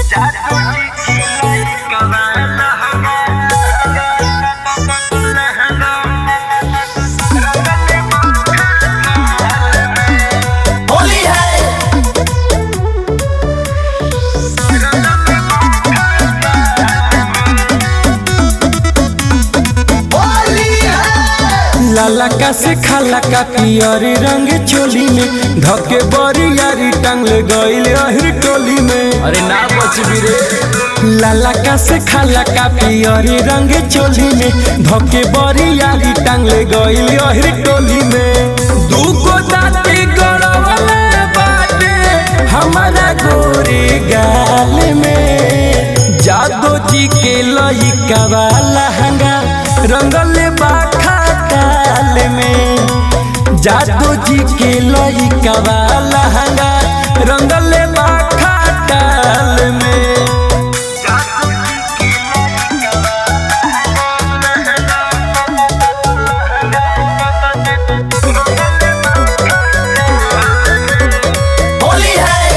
होली है होली है लाला का से खाला का पियरी रंग चोली में धके बड़ी यारी टांगल गईल अहिर टोली में अरे ना बच भी रे लाला का से खाला का पियरी रंग चोली में धके बड़ी यारी टांगल गईल अहिर टोली में दूगो दाती गड़वले बाटे हमारा गोरे गाल में जादो जी के लइका वाला हंगा रंगले बाखा काल में जादो जी के लइका वाला हंगा रंगले बाखा काल में होली है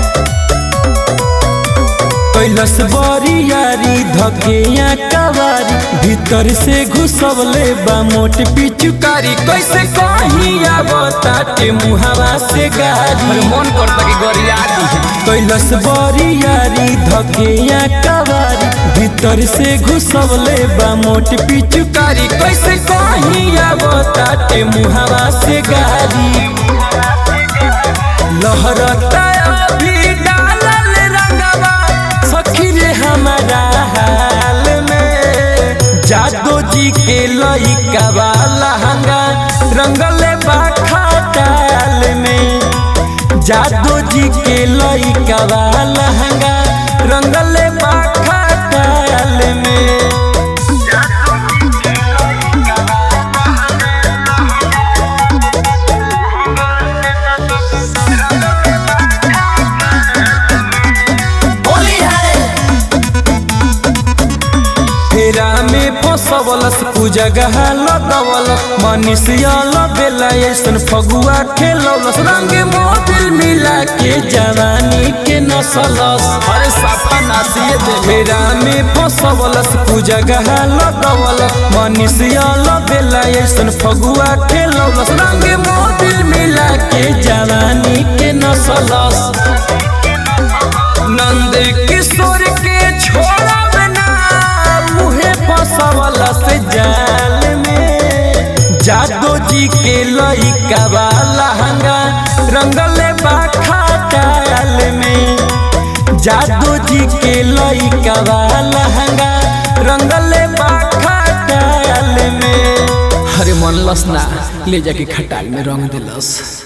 कैलस बड़ी यारी धकेया कवारी भीतर से घुसवले बा मोट पिचुकारी कैसे कहीं आवताटे मुहावा से गारी मन करता कि गरिया दी कैलस बड़ी यारी धकेया कवारी भीतर से घुसवले बा मोट पिचुकारी कैसे कहीं आवताटे मुहावा से गारी लहरता अभी डालल रंगवा सखी रे हमारा हाल में जादो जी के लइका वाला हंगा रंगले बाखा डाल में जादो जी के लइका वाला हंगा रंगले बाखा डाल में होली है फेरा में फसवलस पूजगह लगवलस मनीषिया लगेला ऐसन फगुआ खेलवलस रंग मोबिल मिला के जवानी के नसलस अरे साफा नासिए दे फेरा में फसवलस पूजगह लगवलस मनीषिया लगेला ऐसन फगुआ खेलवलस रंग मोबिल मिला के जवानी के नसलस नंद किशोर के छोड़ा बना मुहे फसवला से जाल में जादो जी के लइका वाला हंगा रंगले बाखा डाल में जादो जी के लइका वाला हंगा रंगले बाखा डाल में अरे मन लस ना ले जाके खटाल में रंग दिलस